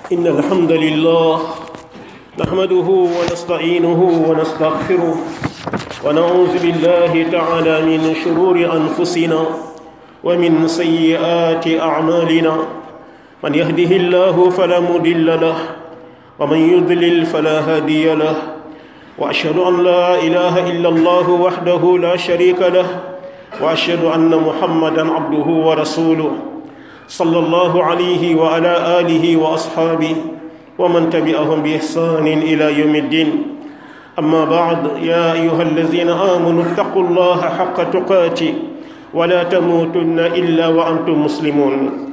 إن الحمد لله نحمده ونستعينه ونستغفره ونعوذ بالله تعالى من شرور أنفسنا ومن سيئات أعمالنا من يهده الله فلا مضل له ومن يضلل فلا هادي له وأشهد أن لا إله إلا الله وحده لا شريك له وأشهد أن محمدا عبده ورسوله صلى الله عليه وعلى آله وأصحابه ومن تبعهم بإحسان إلى يوم الدين أما بعد يا أيها الذين آمنوا اتقوا الله حق تقاته ولا تموتن إلا وأنتم مسلمون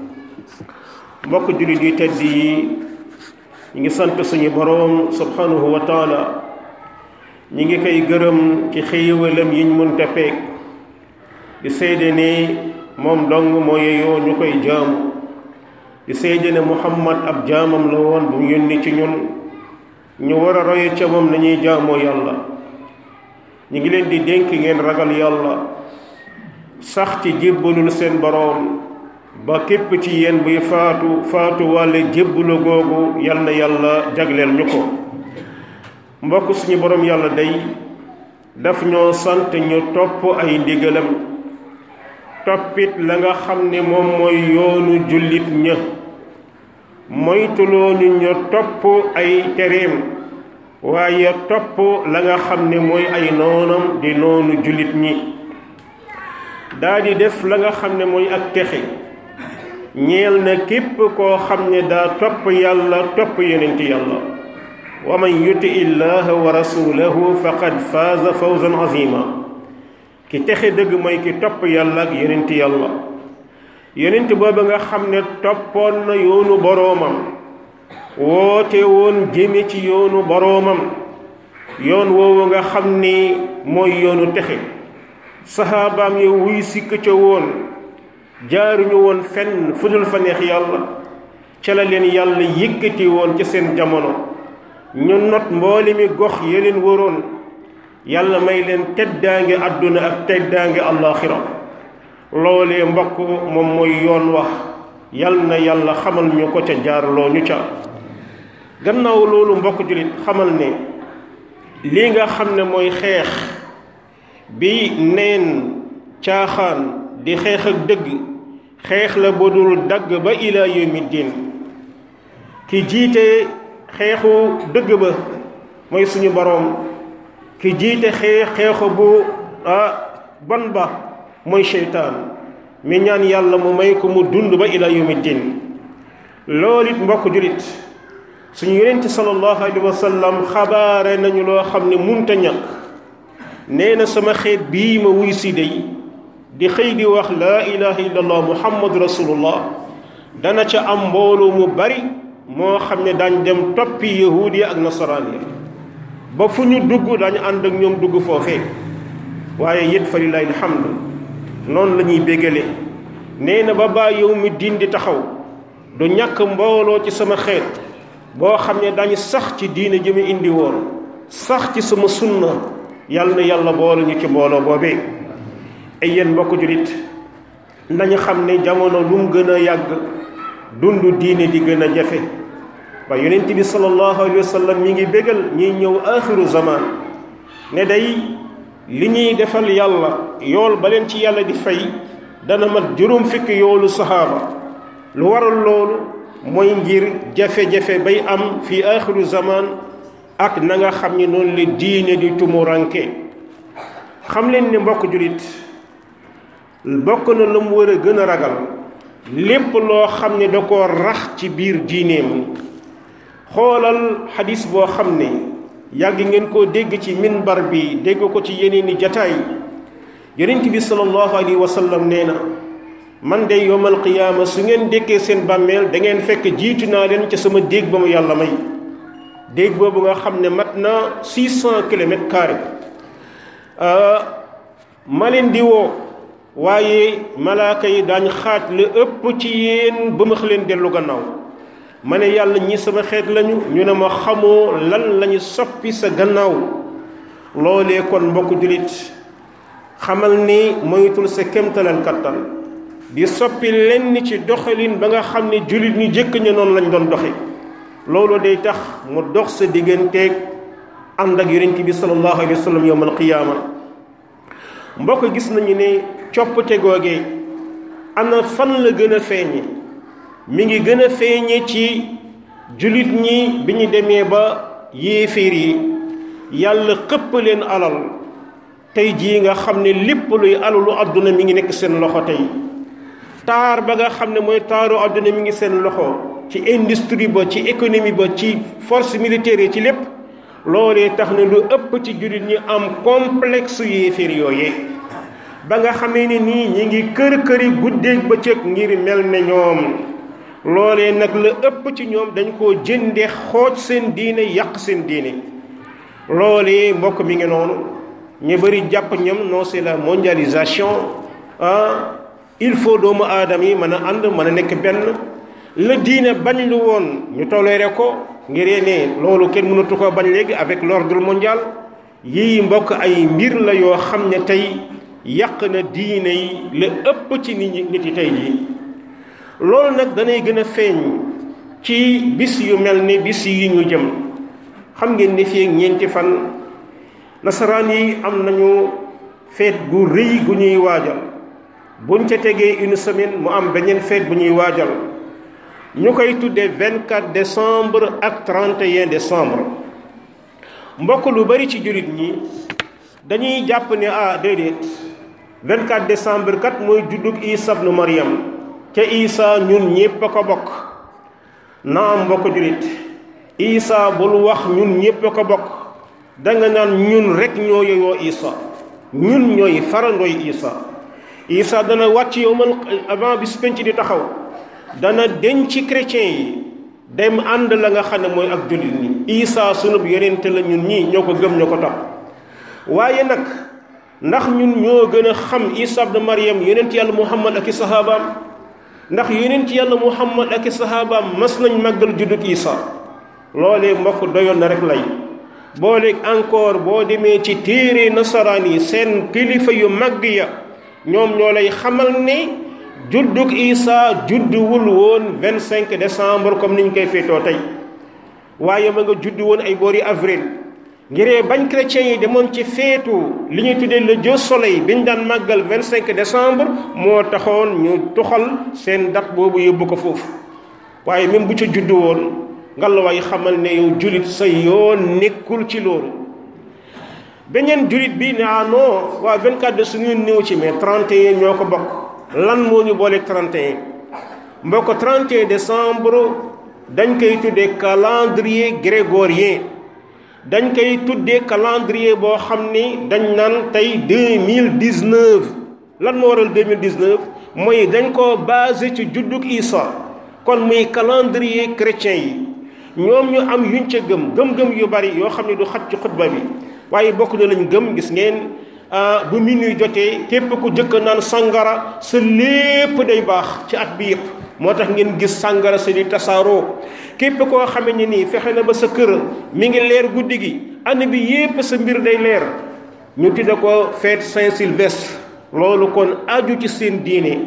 mbokk jullit yu tedd yi ñu ngi sant suñu boroom subhanahu wa taala ñi ngi koy gërëm ci xéewalam yiñ mënta peeg di seede ne moom dong moo yeyoo ñu koy jaamu di seede ne muhammad ab jaamam la woon bu mu yónni ci ñun ñu war a roye ca moom nañuy jaamoo yàlla ñu ngi leen di dénk ngeen ragal yàlla sax ci jébbalul seen boroom ba képp ci yéen buy faatu faatu wàlle jébbalu googu yal na yàlla jagleel ñu ko mbokk suñu boroom yàlla day daf ñoo sant ñu topp ay ndigalam toppit la nga xam ne moom mooy yoonu jullit ña moytuloo ñu ñu topp ay tereem waaye topp la nga xam ne mooy ay noonam di noonu jullit ñi daa di def la nga xam ne mooy ak texe ñeel na képp koo xam ne daa topp yàlla topp yonent yàlla wa man yuti illaha wa rasulahu faqad faaza fawzan azima ki texe dëgg mooy ki topp yàlla ak yonent yàlla yonent booba nga xam ne toppoon na yoonu boroomam woote woon jëme ci yoonu boroomam yoon woowu nga xam ni mooy yoonu texe saxaabaam ya wuy sikk ca woon jaaruñu woon fenn fu dul fa neex yàlla ca la leen yàlla yëkkati woon ci seen jamono ñu not mboole mi gox ya leen waroon yàlla may leen teddaange àdduna ak teddaange àllaaxira loolee mbokk moom mooy yoon wax yal na yàlla xamal ñu ko ca jaarloo ñu ca gannaaw loolu mbokk jullit xamal ne lii nga xam ne mooy xeex bi neen caaxaan di xeex ak dëgg xeex la bu dul dagg ba ilaa yawmi diin ki jiite xeexu dëgg ba mooy suñu boroom ki jiite xeex xeexu bu ban ba mooy seytaan mi ñaan yàlla mu may ko mu dund ba ilaa yawmi diin loolu it mbokk julit suñu yonent sallallahu alayhi wa sallam xabaare nañu loo xam ne munta ñàkk nee na sama xeet bii ma wuy si day di xëy di wax laa ilaha illallah muhammadu rasulullah dana ca am mbooloo mu bari moo xam ne daañ dem toppi yahuud yi ak nasaraan yi ba fu ñu dugg dañu ànd ak ñoom dugg foofee waaye yét fa lillahi alhamdu noonu la ñuy béggale nee na ba baa yow mi diin di taxaw du ñàkk mbooloo ci sama xeet boo xam ne dañu sax ci diine ji mu indi woon sax ci sama sunna yàlla na yàlla boole ñu ci mbooloo boobee ay yéen mbokk julit nañu xam ne jamono lu mu gën a yàgg dund diine di gën a jafe ba yonent bi sallallahu alayhi wa sallam ñi ngi bégal ñiy ñëw axiru zaman ne day li ñuy defal yàlla yool ba leen ci yàlla di fay dana mat juróom fukki yoolu saxaaba lu waral loolu mooy ngir jafe-jafe bay am fi axiru zaman ak na nga xam ni noonu la diine di tumuranke xam leen ne mbokk julit bokk na la mu war a gën a ragal lépp loo xam ne da koo rax ci biir diineem xoolal xadis boo xam ne yàgg ngeen koo dégg ci minbar bi dégg ko ci yeneen i jataay yonent bi sallallahu alayhi wa sallam nee na man de yowmal qiyaama su ngeen dékkee seen bàmmeel da ngeen fekk jiitu naa leen ca sama déeg ba mu yàlla may déeg boobu nga xam ne mat na six cent kilomètres carrés ma leen di woo waaye malaaka yi daañ xaaj la ëpp ci yéen ba ma leen dellu gannaaw ma ne yàlla ñi sama xeet lañu ñu ne ma xamoo lan lañu soppi sa gannaaw loolee kon mbokk jullit xamal ni moytul sa kémtalal kattan di soppi lenn ci doxalin ba nga xam ne jullit ñu jëkk ña noonu lañ doon doxe loolu day tax mu dox sa digganteeg ànd ak yonent bi sallallahu alayhi wa sallam yawmal qiyaama mbokk gis nañu ne coppite googee ana fan la gën a feeñe mi ngi gën a feeñe ci jullit ñi bi ñu demee ba yéeféer yi yàlla xëpp leen alal tey jii nga xam ne lépp luy alalu àdduna mi ngi nekk seen loxo tey taar ba nga xam ne mooy taaru àdduna mi ngi seen loxo ci industrie ba ci économie ba ci force militaire yi ci lépp loolee tax na lu ëpp ci jullit ñi am complexe yéeféer yooyee ba nga xamee ne nii ñi ngi kër këri guddeeg bëccëg ngir mel ne ñoom loolee nag la ëpp ci ñoom dañ koo jënde xooj seen diine yàq seen diine loolee mbokk mi ngi noonu ñu bëri jàpp ñoom non c'est la mondialisation ah il faut doomu aadama yi mën a ànd mën a nekk benn la diine bañ lu woon ñu toléré ko ngir ne loolu kenn mënatu ko bañ léegi avec l'ordre mondial yii mbokk ay mbir la yoo xam ne tey yàq na diine yi la ëpp ci nit ñi nit yi tey jii loolu nag danay gën a feeñ ci bis yu mel ni bis yi ñu jëm xam ngeen ni fii ak ñeenti fan nasaraan yi am nañu feet gu rëy gu ñuy waajal buñ ca tegee une semaine mu am beneen feet bu ñuy waajal ñu koy tuddee 24 décembre ak 31 décembre mbokk lu bari ci jullit ñi dañuy jàpp ne ah déedéet 24 décembre kat mooy juddug Isa ibnu Maryam ca Isa ñun ñépp a ko bokk naam mbokk jullit Isa bul wax ñun ñépp a ko bokk danga naan ñun rek ñoo yeyoo Isa ñun ñooy farandooy Isa Isa dana wàcc yowmal avant bis penc di taxaw dana denc ci chrétien yi dem ànd la nga xam ne mooy ak jullit ñi Isa sunub yonente la ñun ñii ñoo ko gëm ñoo ko topp waaye nag ndax ñun ñoo gën a xam Isa ibn Maryam yonent yàlla Muhammad ak i sahabaam ndax yonent yàlla Muhammad ak i sahabaam mas nañ màggal juddug Isa loolee mbokk doyoon na rek lay booleeg encore boo demee ci téere nasaraan yi seen kilifa yu màgg ya ñoom ñoo lay xamal ne juddug Isa judduwul woon 25 décembre comme niñ koy féetoo tey waaye ma nga juddu woon ay boori avril ngiree bañ chrétiens yi demoon ci feetu li ñuy tuddee le Dieu soleil bi ñu daan màggal 25 décembre moo taxoon ñu tuxal seen date boobu yóbbu ko foofu waaye même bu ca juddu woon ngalawaay xamal ne yow julit sa yoon nekkul ci loolu beneen julit bi ne ah non waa 24 de suñu néew ci mais 31 ñoo ko bokk lan moo ñu booleeg 31 mbokk 31 décembre dañ koy tuddee calendrier grégorien dañ koy tuddee calendrier boo xam ni dañ naan tey 2019 lan moo waral 2019 mooy dañ koo basé ci juddug Isa kon muy calendrier chrétien yi ñoom ñu am yuñ ca gëm gëm-gëm yu bari yoo xam ne du xat ci xutba bi waaye bokk na lañ gëm gis ngeen bu minuit jotee képp ku jëkk naan sangara sa lépp day baax ci at bi yëpp moo tax ngeen gis sangara sa di tasaaroo képp koo xame ne nii fexe na ba sa kër mi ngi leer guddi gi année bi yépp sa mbir day leer ñu tudde ko fête Saint-Sylvestre loolu kon aju ci seen diine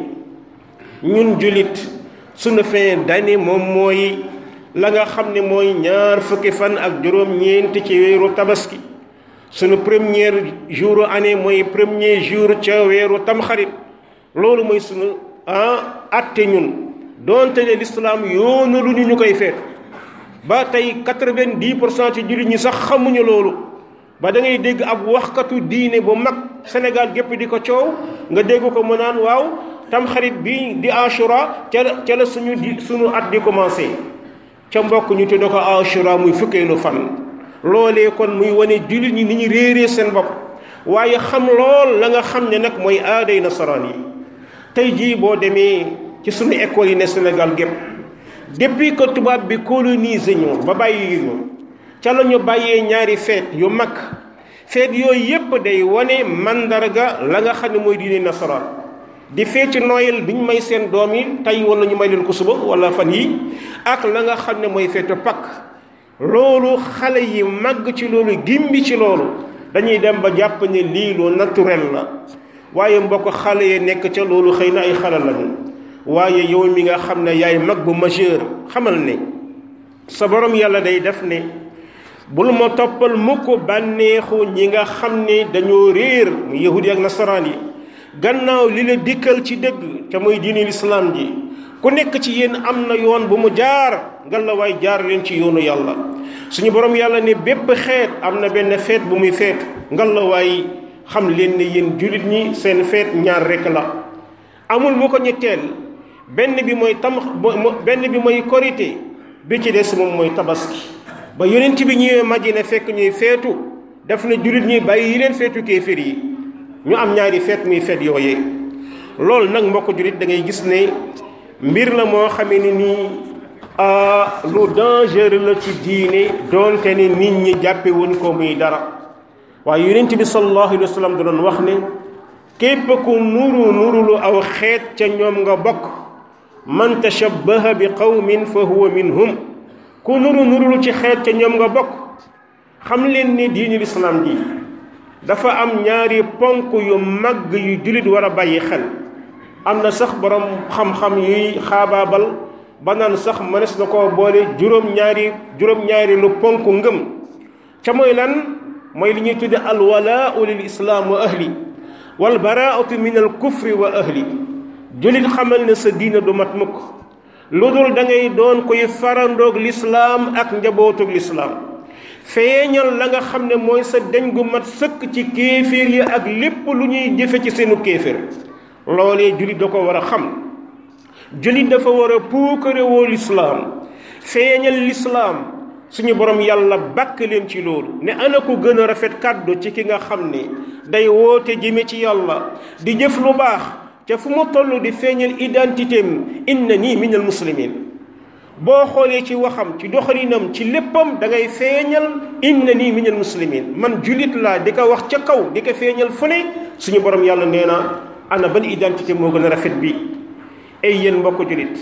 ñun jullit sunu fin d'année moom mooy la nga xam ne mooy ñaar fukki fan ak juróom-ñeent ci weeru tabaski sunu premier jour année mooy premier jour ca weeru tamxarit loolu mooy sunu ah atte ñun doonte ne lislaam yoonu lu ñu ñu koy feet ba tey quatre-vingt-dix pour cent ci jullit ñi sax xamuñu loolu ba da ngay dégg ab waxkatu diine bu mag Sénégal gépp di ko coow nga dégg ko mu naan waaw tamxarit bi di Ashura ca la ca la suñu di suñu at di commencé ca mbokk ñu tudde ko Ashura muy fukkeelu fan loolee kon muy wane jullit ñi ni ñu réeree seen bopp waaye xam lool la nga xam ne nag mooy aaday nasaraan yi tey jii boo demee ci suñu école yi ne Sénégal gépp depuis que tubaab bi colonisé ñu ba bàyyi ñu ca la ñu bàyyee ñaari feet yu mag feet yooyu yépp day wane mandarga la nga xam ne mooy diine nasaraan di feet ci Noël bi ñu may seen doom yi tey wala ñu may leen ko suba wala fan yi ak la nga xam ne mooy feetu Pâques loolu xale yi màgg ci loolu gimbi ci loolu dañuy dem ba jàpp ne lii lu naturel la waaye mbokk xale yi nekk ca loolu xëy na ay xale lañu waaye yow mi nga xam ne yaay mag bu majeur xamal ne sa borom yàlla day def ne bul ma toppal mukk bànneexu ñi nga xam ne dañoo réer mu yahudi ak nasaraan yi gannaaw li la dikkal ci dëgg te muy diini lislaam ji ku nekk ci yéen am na yoon bu mu jaar ngal la waay jaar leen ci yoonu yàlla suñu borom yàlla ne bépp xeet am na benn feet bu muy feet ngal la waay xam leen ne yéen jullit ñi seen feet ñaar rekk la amul mu ko ñetteel benn bi mooy tam benn bi mooy korité bi ci des moom mooy tabaski ba yonent bi ñëwee Madina fekk ñuy feetu def na jullit ñi bàyyi yi leen feetu kéefir yi ñu am ñaari feet muy feet yooyee loolu nag mbokk jullit da ngay gis ne mbir la moo xamee ni nii lu dangereux la ci diine doonte ne nit ñi jàppe wuñ ko muy dara waaye yonent bi sallallahu alayhi wa sallam da doon wax ne képp ku nuru nurulu aw xeet ca ñoom nga bokk man tashabbaha bi qawmin fa huwa minhum ku nuru nurulu ci xeet ca ñoom nga bokk xam leen ni diini lislaam ji dafa am ñaari ponk yu mag yu jullit war a bàyyi xel am na sax borom xam-xam yuy xaabaabal ba naan sax mënees na koo boole juróom-ñaari juróom-ñaari lu ponk ngëm ca mooy lan mooy li ñuy tudde alwalaau lil islaam wa ahli wal baraatu min al kufri wa ahli jullit xamal ne sa diina du mat mukk lu dul da ngay doon koy farandoog lislaam ak njabootug lislaam feeñal la nga xam ne mooy sa deñ gu mat sëkk ci kéeféer yi ak lépp lu ñuy jëfe ci seenu kéeféer loolee jullit da ko war a xam jullit dafa war a puukarewoo lislaam feeñal lislaam suñu borom yàlla bàkk leen ci loolu ne ana ko gën a rafet kàddu ci ki nga xam ne day woote jëme ci yàlla di jëf lu baax ca fu mu toll di feeñal identité am inna nii minal muslimin boo xoolee ci waxam ci doxalinam ci léppam da ngay feeñal inna nii minal muslimin man jullit laa di ko wax ca kaw di ko feeñal fu ne suñu borom yàlla nee na ana ban identité moo gën a rafet bi ay yéen mbokk jullit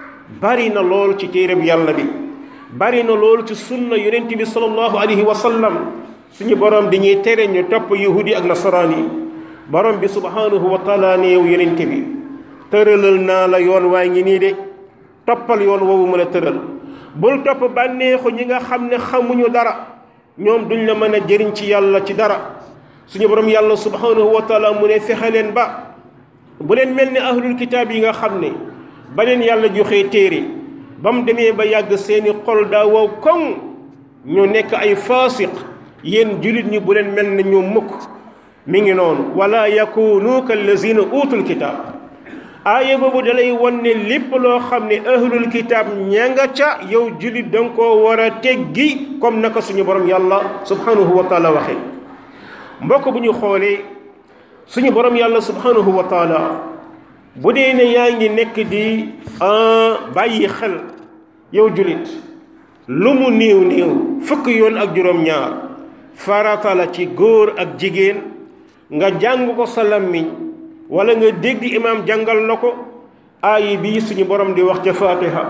bari na lool ci téereb yàlla bi bari na lool ci sunna yonent bi sallallahu alayhi wa sallam suñu borom dañuy tere ñu topp yahudi ak nasaraan yi borom bi subhanahu wa taala ne yow yonent bi tëralal naa la yoon waa ngi nii de toppal yoon woowu mën a tëral bul topp bànneexu ñi nga xam ne xamuñu dara ñoom duñ la mën a jëriñ ci yàlla ci dara suñu borom yàlla subhanahu wa taala mu ne fexe leen ba bu leen mel ni ahlul kitaab yi nga xam ne ba leen yàlla joxee téere ba mu demee ba yàgg seeni xol daa wow koŋ ñu nekk ay faasiq yéen jullit ñi bu leen mel ne ñu mukk mi ngi noonu wala yakunu kallazina utul kitaab aaya boobu dalay won ne lépp loo xam ne ahlul kitaab ña nga ca yow jullit danga koo war a teggi comme naka suñu borom yàlla subhanahu wa taala waxe mbokk bu ñu xoolee suñu borom yàlla subhanahu wa taala bu dee ne yaa ngi nekk di bàyyi xel yow jullit lu mu néew néew fukk yoon ak juróom-ñaar farata la ci góor ak jigéen nga jàng ko sa làmmiñ wala nga dégg imaam jàngal la ko aayi bii suñu borom di wax ca fatiha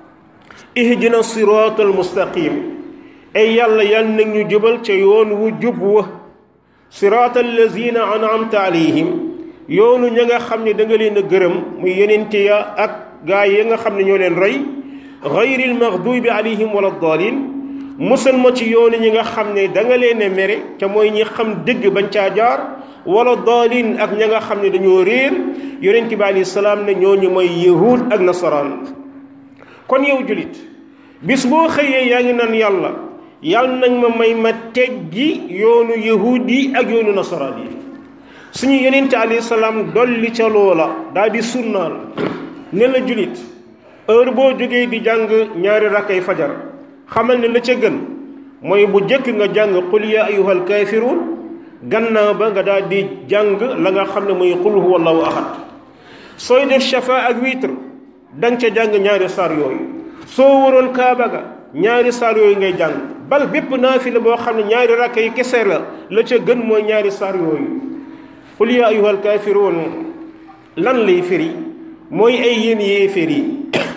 ihdina siraatal mustaqim ay yàlla yal nag ñu jubal ca yoon wu jub wa siraatal lazina an'amta alayhim yoonu ña nga xam ne da nga leen a gërëm muy yenente ya ak gaa yi nga xam ne ñoo leen rey gayril maghdubi alayhim wala dalin musal ma ci yoonu ñi nga xam ne da nga leen a mere ca mooy ñi xam dëgg bañ caa jaar wala dalin ak ña nga xam ne dañoo réer yonent bi alayhi salaam ne ñooñu mooy yahud ak nasaraan kon yow julit bis boo xëyee yaa ngi naan yàlla yàlla nañ ma may ma teggi yoonu yahud yi ak yoonu nasaraan yi suñu yonent alayhi salaam dolli ca loola daal di sunnaal ne la julit heure boo jógee di jàng ñaari rakkay fajar xamal ne la ca gën mooy bu jëkk nga jàng qul ya ayyuhal kaafiruun gannaaw ba nga daal di jàng la nga xam ne mooy qul huwa allahu ahad sooy def shafa ak witre danga ca jàng ñaari saar yooyu soo waroon kaaba ga ñaari saar yooyu ngay jàng bal bépp naafila boo xam ne ñaari rakka yi kese la la ca gën mooy ñaari saar yooyu qul ya ayyuhal kaafiruun lan lay firi mooy ay yéen yéeféer yi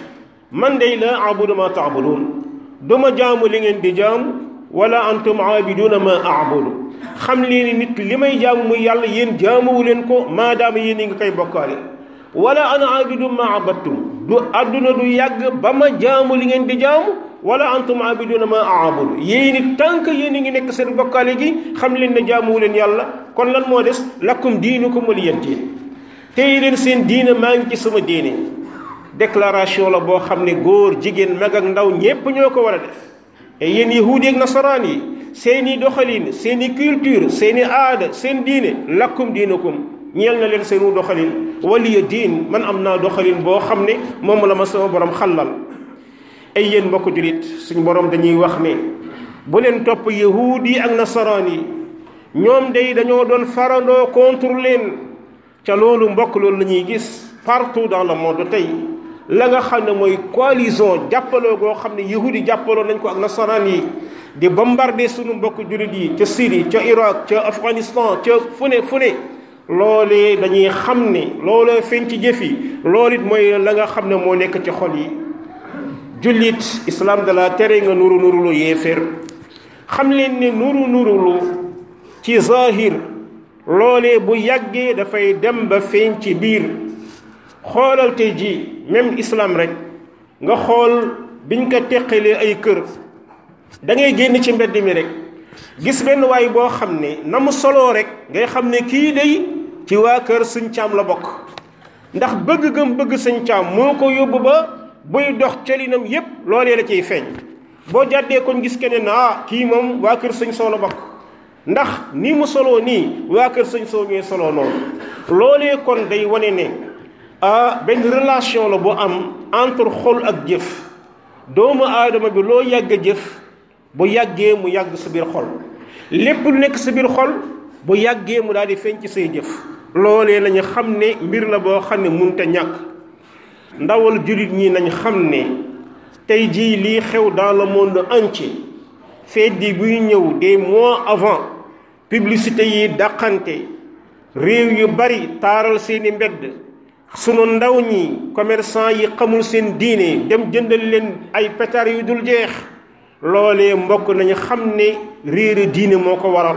man day la abudu ma taabuduun duma jaamu li ngeen di jaamu wala antum aabiduuna ma aabudu xam leen nit li may jaamu muy yàlla yéen jaamuwu leen ko maadaama yéen yi nga koy bokkaale wala ana aabidu ma abattum du àdduna du yàgg ba ma jaamu li ngeen di jaamu wala antum abiduna ma aabudu yéen it tant que yéen a ngi nekk seen bokkaale gi xam leen ne jaamuwu leen yàlla kon lan moo des lakum diinukum waliya diin tey leen seen diina maa ngi ci sama diine déclaration la boo xam ne góor jigéen mag ak ndaw ñépp ñoo ko war a def et yéen yahuudi ak nasaraan yi seeni doxalin seeni culture seeni aada seen diine lakum diinukum ñeel na leen seenu doxalin waliya diin man am naa doxalin boo xam ne moom la ma sama borom xallal ay yéen mbokk julit suñ borom dañuy wax ne bu leen topp yahuud yi ak nasaraan yi ñoom day dañoo doon farandoo contre leen ca loolu mbokk loolu la ñuy gis partout dans le monde tey la nga xam ne mooy coalition jàppaloo goo xam ne yahuud yi jàppaloo nañ ko ak nasaraan yi di bombarder suñu mbokk julit yi ca Syrie ca Irak ca Afghanistan ca fu ne fu ne loolee dañuy xam ne loolee feeñ ci jëf yi loolu it mooy la nga xam ne moo nekk ci xol yi jullit islam da la tere nga nuru nurulu yéeféer xam leen ne nuru nurulu ci zahir loolee bu yàggee dafay dem ba feeñ ci biir xoolal tey ji même islam rek nga xool biñ ko teqalee ay kër da ngay génn ci mbedd mi rek gis benn waay boo xam ne na mu soloo rek ngay xam ne kii day ci waa kër sëñ caam la bokk ndax bëgg gëm bëgg sëñ caam moo ko yóbbu ba buy dox colinam yépp loolee la ciy feeñ boo jàddee kon gis keneen na ah kii moom waa kër sëñ soo la bokk ndax ni mu soloo nii waa kër sëñ soo ñooy soloo noonu loolee kon day wane ne ah benn relation la bu am entre xol ak jëf doomu aadama bi loo yàgg a jëf bu yàggee mu yàgg sa biir xol lépp lu nekk sa biir xol bu yàggee mu daal di feeñ ci say jëf loolee lañu xam ne mbir la boo xam ne munte ñàkk ndawal jullit ñi nañ xam ne tey jii lii xew dans le monde entier fête di buy ñëw des mois avant publicité yi dàqante réew yu bari taaral seeni mbedd sunu ndaw ñi commerçant yi xamul seen diine dem jëndal leen ay pétard yu dul jeex loolee mbokk nañu xam ne réere diine moo ko waral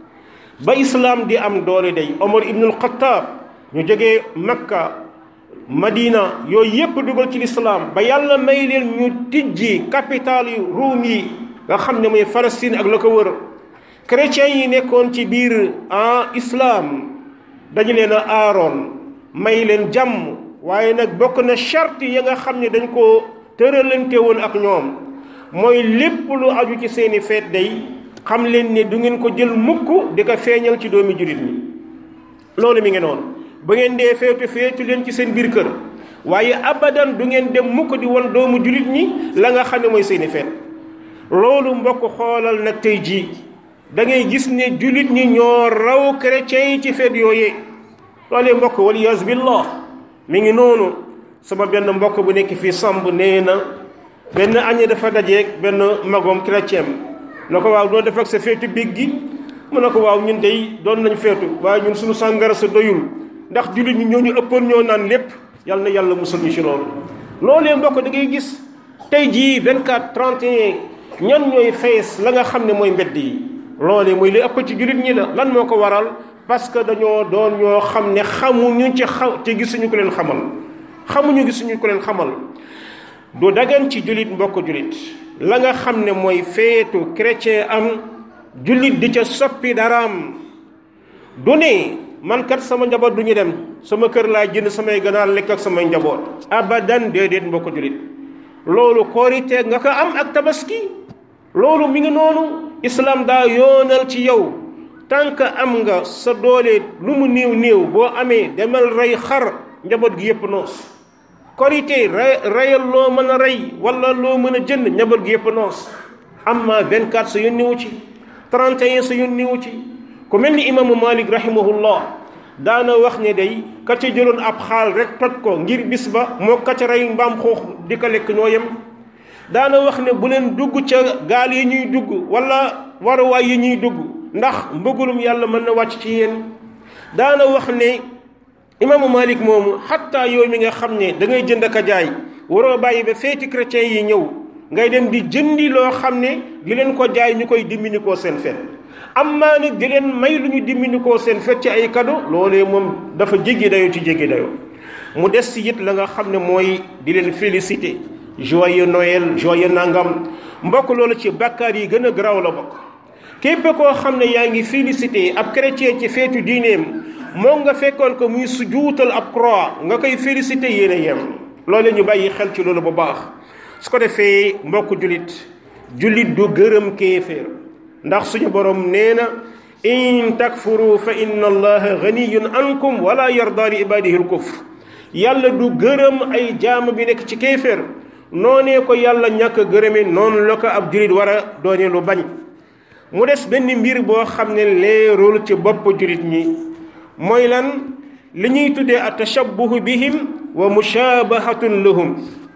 ba islaam di am doole day Omar ibnul Xattaab ñu jógee Makka Madina yooyu yépp dugal ci lislaam ba yàlla may leen ñu tijji capital yu Ruum yi nga xam ne mooy Palestine ak la ko wër chrétiens yi nekkoon ci biir en islam dañu leen a aaroon may leen jàmm waaye nag bokk na charte ya nga xam ne dañ koo tëralante woon ak ñoom mooy lépp lu aju ci seeni feet day xam leen ne du ngeen ko jël mukk di ko feeñal ci doomi jullit ñi loolu mi ngi noonu ba ngeen dee feetu feetu leen ci seen biir kër waaye abadan du ngeen dem mukk di won doomu jullit ñi la nga xam ne mooy seeni feet loolu mbokk xoolal nag tey jii da ngay gis ne jullit ñi ñoo raw chrétiens yi ci feet yooyee loolee mbokk waliyas billah mi ngi noonu sama benn mbokk bu nekk fii samb nee na benn añe dafa dajeeg benn magom chrétien na ko waaw doon def ak sa feetu biig gi mu ne ko waaw ñun dey doon nañ feetu waaye ñun suñu sàngara sa doyul ndax jullit ñi ñoo ñu ëppoon ñoo naan lépp yal na yàlla musal ñu ci loolu loolee mbokk da ngay gis tey jii 24 31 ñan ñooy fees la nga xam ne mooy mbedd yi loolee mooy li ëpp ci jullit ñi la lan moo ko waral parce que dañoo doon ñoo xam ne xamuñu ci xaw te gisuñu ko leen xamal xamuñu gisuñu ko leen xamal du dagan ci jullit mbokk jullit la nga xam ne mooy feetu chrétien am jullit di ca soppi daraam du ne man kat sama njaboot du ñu dem sama kër laa jënd samay ganaar lekk ak samay njaboot abadan déedéet mbokk jullit loolu koorite nga ko am ak tabaski loolu mi ngi noonu islam daa yoonal ci yow tant que am nga sa doole lu mu néew néew boo amee demal rey xar njaboot gi yépp noos korité reyal loo mën a rey wala loo mën a jënd njaboot gi yépp noos amma 24 sa yónni wu ci 31 sa yónni wu ci ku mel ni imaamu malik rahimahullah daana wax ne day ka ca jëloon ab xaal rek toj ko ngir bis ba moo ka ca rey mbaam xuux di ko lekk ñoo yem daana wax ne bu leen dugg ca gaal yi ñuy dugg wala waruwaay yi ñuy dugg ndax mbëggalum yàlla mën na wàcc ci yéen daana wax ne imaamu malik moomu xatta yow mi nga xam ne da ngay jënd ak a jaay waroo bàyyi ba feeti chrétien yi ñëw ngay dem di jëndi loo xam ne di leen ko jaay ñu koy dimbini koo seen fet amma nag di leen may lu ñu dimbini koo seen fet ci ay kado loolee moom dafa jéggi dayoo ci jéggi dayoo mu des ci it la nga xam ne mooy di leen félicité joyeux Noël joyeux nangam mbokk loolu ci bàkkaar yi gën a garaaw la bokk képp koo xam ne yaa ngi félicité ab chrétien ci feetu diineem moom nga fekkoon ko muy sujuutal ab croix nga koy félicité yéen a yem loolu ñu bàyyi xel ci loolu bu baax su ko defee mbokk jullit jullit du gërëm kéeféer ndax suñu borom nee na in takfuru fa inna allaha ganiyun ankum wala yarda li ibadihi l kufr yàlla du gërëm ay jaam bi nekk ci kéeféer noonee ko yàlla ñàkk a gërëme noonu la ko ab jullit war a doone lu bañ mu des benn mbir boo xam ne leerul ci bopp jullit ñi mooy lan li ñuy tuddee a tashabbuhu bihim wa mushabahatun lahum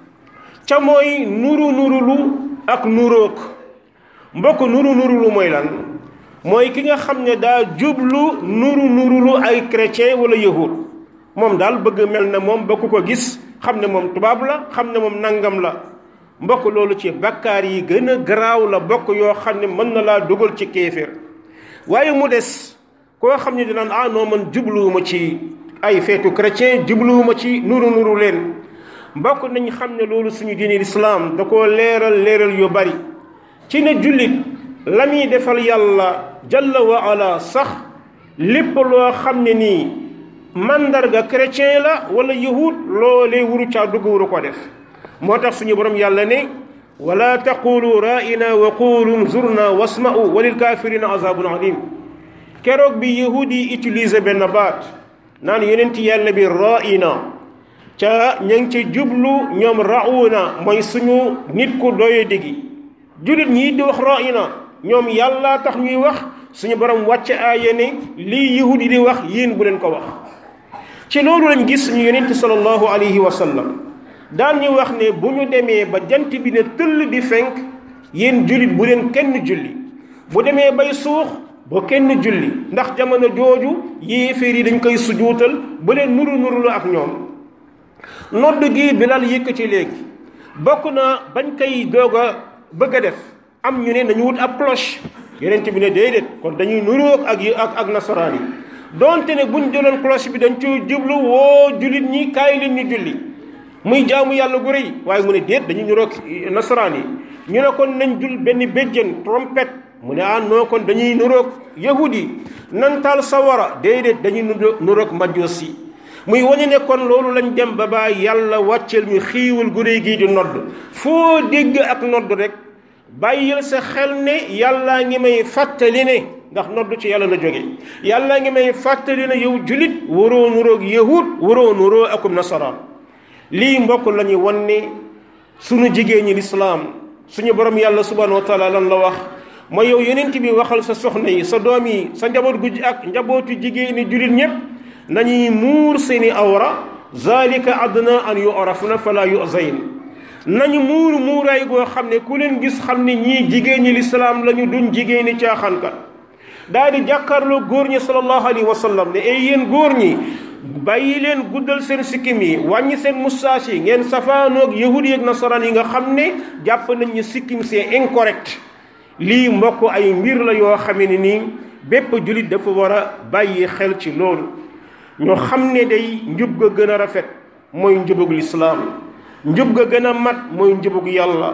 ca mooy nuru nurulu ak nurook mbokk nuru nurulu mooy lan mooy ki nga xam ne daa jublu nuru nurulu ay chrétien wala yahud moom daal bëgg mel na moom ba ku ko gis xam ne moom tubaab la xam ne moom nangam la mbokk loolu ci bakkaar yi gën a garaaw la bokk yoo xam ne mën na laa dugal ci kéeféer waaye mu des koo xam ne dinaan ah non man jubluwuma ci ay feetu chrétien jubluwuma ci nuru nuru leen mbokk nañ xam ne loolu suñu diine lislaam da koo leeral leeral yu bari ci ne jullit la muy defal yàlla jalla wa ala sax lépp loo xam ne nii mandarga chrétien la wala yahud loolee wuru caa dugg wuru ko def moo tax suñu borom yàlla ne wala taqulu ra'ina wa qulu zurna wasma'u walil kafirina azabun alim keroog bi yahud yi utiliser benn baat naan yonent yàlla bi ra'ina ca ña ngi ci jublu ñoom ra'una mooy suñu nit ku doye digi jullit ñii di wax ra'ina ñoom yàlla tax ñuy wax suñu borom wàcce aaya ne lii yahud yi di wax yéen bu leen ko wax ci loolu lañ gis suñu yonent sallallahu alayhi wa sallam daan ñu wax ne bu ñu demee ba jant bi ne tëll di fenk yéen jullit bu leen kenn julli bu demee bay suux ba kenn julli ndax jamono jooju yéeféer yi dañ koy sujuutal ba leen nuru nuru la ak ñoom nodd gi bilal yëkkati léegi bokk na bañ koy doog a bëgg a def am ñu ne nañu wut ab cloche yonent bi ne déedéet kon dañuy nuroog ak ak ak nasaraan yi donte ne buñ jëloon cloche bi dañ ci jublu woo jullit ñi kaay leen ñu julli muy jaamu yàlla gu rëy waaye mu ne déet dañuy nuroog nasaraan yi ñu ne kon nañ jul benn béjjën trompette mu ne ah noo kon dañuy nuroog yahud yi nan taal sawara déedéet dañuy nuroog majjoos yi muy wane ne kon loolu lañ dem ba ba yàlla wàcceel ñu xiiwal gu rëy gii di nodd foo dégg ak nodd rek bàyyil sa xel ne yàllaa ngi may fàttali ne ndax nodd ci yàlla la jóge yàllaa ngi may fàttali ne yow julit waroo nuroog yahud waroo nuroo akum nasaraan lii mbokk la ñu wan ne suñu jigéen ñi lislaam suñu borom yàlla subhanahu wa taala lan la wax mooy yow yonent bi waxal sa soxna yi sa doom yi sa njaboot gu ak njabootu jigéen ñi julit ñépp nañuy muur seeni awra zalika adna an yu'rafna fala yu'zayn nañu muur muuraay goo xam ne ku leen gis xam ne ñii jigéen ñi lislaam lañu duñ jigéen ñi caaxaankat daal di jàkkaarloo góor ñi sallallahu alayhi wa sallam ne ay yéen góor ñi bàyyi leen guddal seen sikkim yi wàññi seen moustache yi ngeen safaanoog yahudi ak nasaraan yi nga xam ne jàpp nañ ñu sikkim c'est incorrect lii mbokk ay mbir la yoo xamee ne nii bépp jullit dafa war a bàyyi xel ci loolu ñoo xam ne day njub ga gën a rafet mooy njubug lislaam njub ga gën a mat mooy njubug yàlla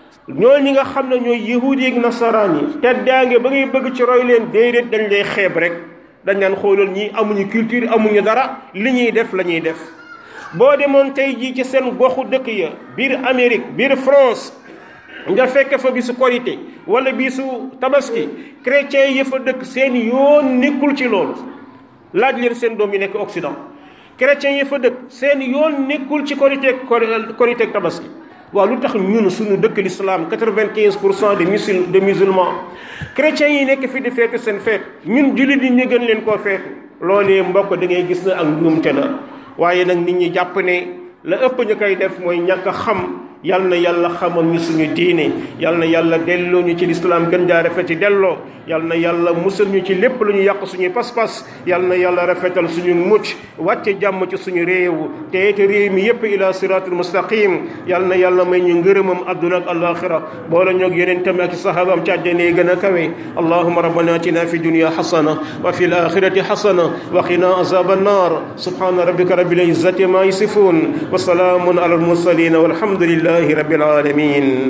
ñoo ñi nga xam ne ñooy yahudi ak nasaraan yi teddaange ba ngay bëgg ci roy leen déedéet dañ lay xeeb rek dañ naan xoolal ñi amuñu culture amuñu dara li ñuy def la ñuy def boo demoon tey jii ci seen goxu dëkk ya biir Amérique biir France nga fekk fa bisu korité wala bisu tabaski chrétien yi fa dëkk seen yoon nekkul ci loolu laaj leen seen doom yi nekk Occident chrétiens yi fa dëkk seen yoon nekkul ci korité korité tabaski waaw lu tax ñun suñu dëkk l'islam quatre-vingt-quinze pour cent de musul de musulmans chrétiens yi nekk fi di feetu seen feet ñun jullit yi ñu gën leen koo feetu loolee mbokk da ngay gis na ak njuumte la waaye nag nit ñi jàpp ne la ëpp ñu koy def mooy ñàkk a xam yal na yàlla xamal ñu suñu diine yal na yàlla delloo ñu ci lislaam gën jaa rafeti delloo yal na yàlla musal ñu ci lépp lu ñu yàq suñu pas-pas yal na yàlla rafetal suñu mucc wàcce jàmm ci suñu réew te te réew mi yépp ila siratul mustaqim yal na yàlla may ñu ngërëmam adduna ak alaxira boole ñoog yeneen tam ak sahabaam ci àjjana yi gën a kawe allahuma rabbana atina fi dunya xasana wa fi alaxirati xasana wa qina azab annar subhana rabbika rabbil izzati ma yasifun wa salaamun ala almursalin walhamdulillahi rabbil alamin